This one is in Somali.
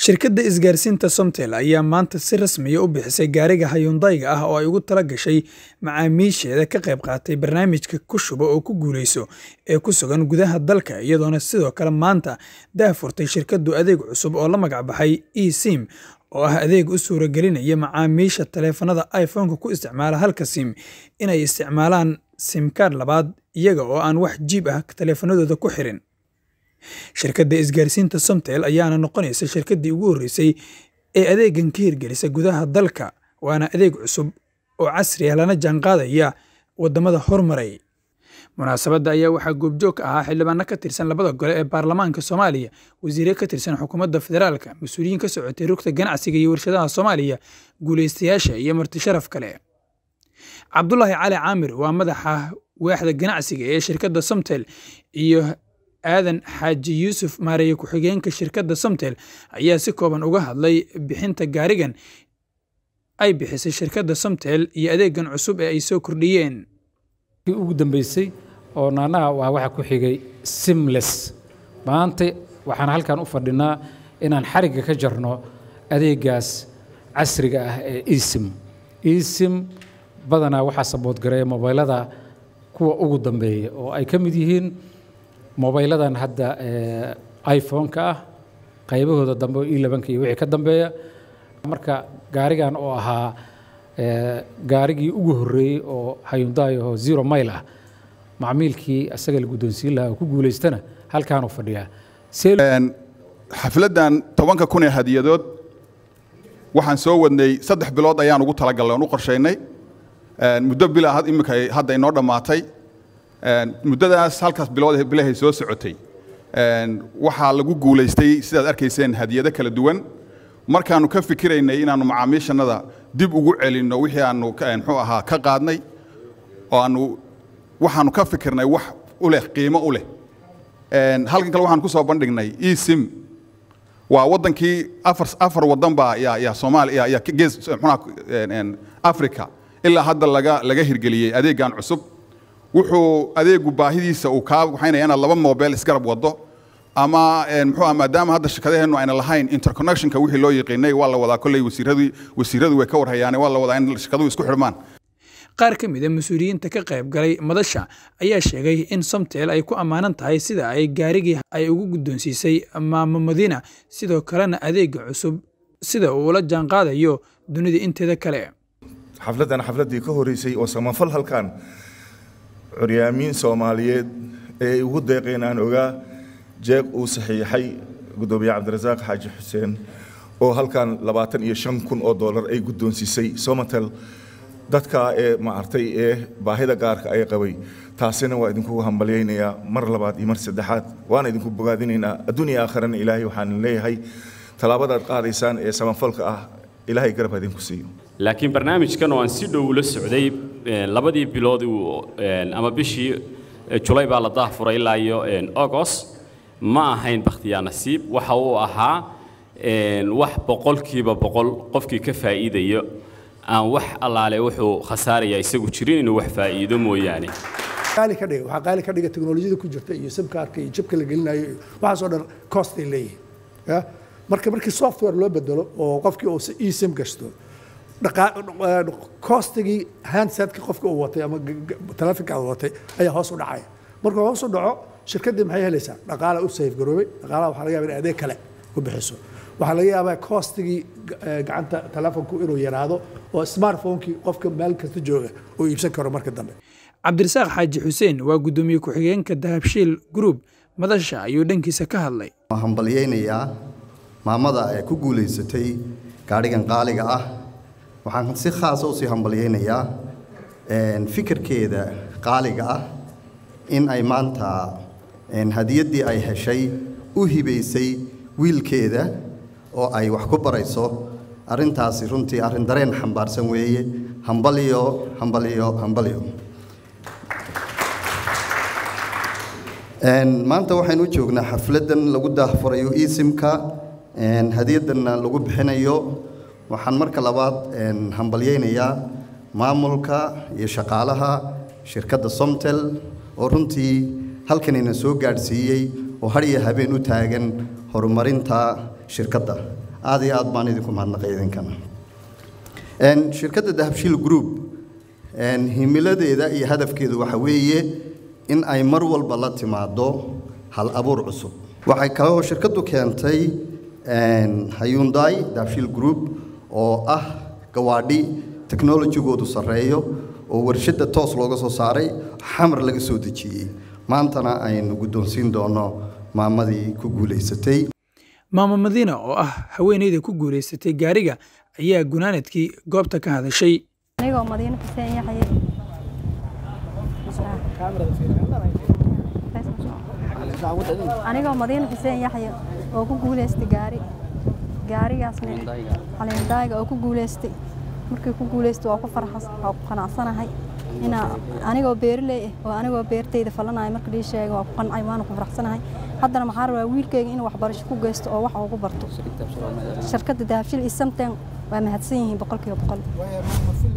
shirkadda isgaarsiinta somtel ayaa maanta si rasmiya u bixisay gaariga hayundayga ah oo ay ugu tala gashay macaamiisheeda ka qayb qaatay barnaamijka ku shuba oo ku guuleyso ee ku sugan gudaha dalka iyadoona sidoo kale maanta daahfurtay shirkaddu adeeg cusub oo la magac baxay e sim oo ah adeeg u suuragelinaya macaamiisha taleefanada iphone-ka ku isticmaala halka sim inay isticmaalaan simkaad labaad iyaga oo aan wax jiib ah taleefanadooda ku xirin shirkadda isgaarsiinta somtel ayaana noqonaysa shirkaddii ugu horreysay ee adeegan ka hirgelisa gudaha dalka waana adeeg cusub oo casri ah lana jaanqaadaya waddamada hormaray munaasabadda ayaa waxaa goobjoog ka ahaa xildhibaano ka tirsan labada gole ee baarlamaanka soomaaliya wasiire ka tirsan xukuumadda federaalka mas-uuliyiin ka socotay rugta ganacsiga iyo warshadaha soomaaliya guulaystayaasha iyo marti sharaf kale cabdulaahi cali caamir waa madaxa waaxda ganacsiga ee shirkadda somtel iyo aadan xaaji yuusuf maareeye ku-xigeenka shirkadda somtel ayaa si kooban uga hadlay bixinta gaarigan ay bixisay shirkadda somtel iyo adeegan cusub ee ay soo kordhiyeen ugu dambeysay oo naanaha waa waxa ku xigay simles maanta waxaan halkan u fadhinaa inaan xarigga ka jarno adeegaas casriga ah ee esim esim badanaa waxaa saboodgareeya mobaylada kuwa ugu dambeeya oo ay ka mid yihiin mobayladan hadda iphone-ka ah qaybahooda dambe oo e labanka iyo wixii ka dambeeya marka gaarigan oo ahaa gaarigii ugu horreeyey oo hayundaay oo zero mile ah macmiilkii asaga la guddoonsiin lahaa oo ku guulaystana halkaanuu fadhiyaa xafladdan tobanka kun ee hadiyadood waxaan soo wadnay saddex bilood ayaan ugu talagalnay oon u qorshaynay muddo bila iminka hadda inoo dhammaatay muddadaas halkaas bilood bilahay soo socotay waxaa lagu guulaystay sidaad arkayseen hadiyado kala duwan markaannu ka fikiraynay inaannu macaamiishannada dib ugu celinno wixii aannu muxuu ahaa ka qaadnay oo aannu waxaannu ka fikirnay wax u leh qiimo u leh halkan kale waxaan ku soo bandhignay esim waa waddankii afar afar waddan baa yaa yaa soomaaliya yaa gees muxuuha africa ilaa hadda laga laga hirgeliyey adeeggan cusub wuxuu adeegu baahidiisa uu kaa waxaynaya inaad laba mobile isgarab waddo ama muxuu maadaama hadda shirkadaheennu ayna lahayn interconnectionka wixii loo yaqiinay waa la wadaa kolley wasiiradii wasiiradu way ka warhayaane waa la wadaa in shirkaduhu isku xidhmaan qaar ka mid a mas-uuliyiinta ka qayb galay madasha ayaa sheegay in somtel ay ku ammaanan tahay sida ay gaarigii ay ugu guddoonsiisay maamo madiina sidoo kalena adeega cusub sida uu ula jaanqaadayo dunida inteeda kale xafladdan xafladdii ka horreysay oo samafal halkan curyaamiin soomaaliyeed ee ugu deeqeen aan ogaa jeeg uu saxiixay guddoomiye cabdirasaaq xaaji xuseen oo halkan labaatan iyo shan kun oo dollar ay guddoonsiisay somatel dadka ee maartay ee baahida gaarka ay qabay taasina waa idinku hambalyaynayaa mar labaad iyo mar saddexaad waana idinku bogaadinaynaa adduun iyo aakharana ilaahay waxaan leeyahay tallaabadaad qaadaysaan ee samafalka ah ilaahay garab ha idinku siiyo laakiin barnaamijkan oo aan si dhow ula socday labadii bilood ama bishii julay baa la daahfuray ilaa iyo agost ma ahayn bakhtiyaa nasiib waxa uu ahaa wax boqolkiiba boqol qofkii ka faa'iidayo aan wax allaale wuxuu khasaaraya isagu jirin inuu wax faa'iido mooyaane qaali ka dhiga waxaa qaali ka dhiga teknolojiyada ku jirta iyo simkaarka iyo jibka la gelinayo iyo waxaasoo dhan cost ay leeyihiin ya marka markii software loo bedelo oo qofkii uu esim gashto costigii handsetka qofka uu watay ama telefonka uu watay ayaa hoos u dhacaya markuu hoos u dhaco shirkaddii maxay helaysaa dhaqaala u safe garoobay dhaqaalaha waxaa laga yaba in adeeg kale ku bixiso waxaa laga yaabaa costigii gacanta telefonku inuu yaraado oo smartphonekii qofka meel kasta jooga uu iibsan karo marka dambe cabdirasaaq xaaji xuseen waa guddoomiye ku-xigeenka dahabshiil group madasha ayuu dhankiisa ka hadlay waan hambalyaynayaa maamada ee ku guulaysatay gaadhigan qaaliga ah waxaan si khaasa usii hambalyaynayaa fikirkeeda qaaliga ah in ay maanta hadiyaddii ay heshay u hibaysay wiilkeeda oo ay wax ku barayso arrintaasi runtii arrin dareen xambaarsan weeye hambalyo hambalyo hambalyo maanta waxaynu u joognaa xafladdan lagu daahfurayo esimka hadiyaddanna lagu bixinayo waxaan marka labaad hambalyaynayaa maamulka iyo shaqaalaha shirkadda somtel oo runtii halkanina soo gaadhsiiyey oo har iyo habeen u taagan horumarinta shirkadda aad iyo aad baan idinku mahadnaqay idinkana shirkadda dahabshiil group himiladeeda iyo hadafkeedu waxa weeye in ay mar walba la timaado hal abuur cusub waxay kaloo shirkaddu keentay hayundai dahabshiil group oo ah gawaadhi technologigoodu sarreeyo oo warshadda toos looga soo saaray xamar laga soo dejiyey maantana aynu guddoonsiin doono maamadii ku guulaysatay maamo madiina oo ah haweeneyda ku guulaysatay gaariga ayaa gunaanadkii goobta ka hadashay anigoo madiino xuseen yaxye anigoo madiino xuseen yaxye oo ku guulaystay gaari gaarigaasna caleendaaga oo ku guulaystay markii ku guulaystay waa ku farxas waa ku qanacsanahay inaa anigoo beerley ah oo anigoo beertayda falanayo marka dhii sheega waa ku qancay waana ku faraxsanahay haddana maxaa rabaa wiilkayga inuu waxbarasho ku geysto oo wax ugu barto shirkadda dahabshil iyo samten waa mahadsan yihiin boqolkiiba boqol